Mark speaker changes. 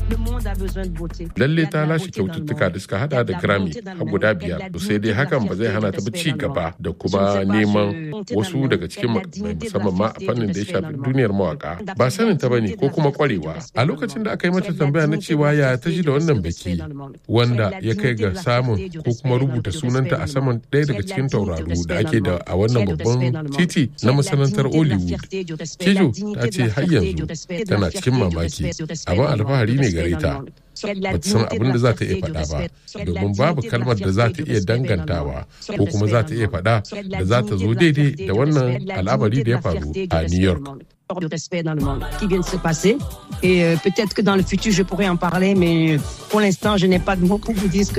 Speaker 1: Lalle ta lashe kyaututtuka da suka hada da Grammy har guda biyar. Sai dai hakan ba zai hana ta ba ci gaba da kuma neman wasu daga cikin makamai musamman ma a fannin da ya shafi duniyar mawaka. Ba sanin ta bane ko kuma kwarewa. A lokacin da aka yi mata tambaya na cewa ya ta ji da wannan biki wanda ya kai ga samun ko kuma rubuta sunanta a saman ɗaya daga cikin tauraru da ake da a wannan babban titi na masanantar Hollywood. Kejo ta ce har yanzu tana cikin mamaki, abin alfahari ne gare ta. ba ta san abin da za ta iya faɗa ba domin babu kalmar da za ta iya dangantawa ko kuma za ta iya faɗa da za ta zo daidai da wannan al'amari da ya faru a New York.
Speaker 2: de respect dans le monde qui vient de se passer. Et euh, peut-être que dans le futur, je pourrais en parler, mais pour l'instant, je n'ai pas de mots pour vous dire ce que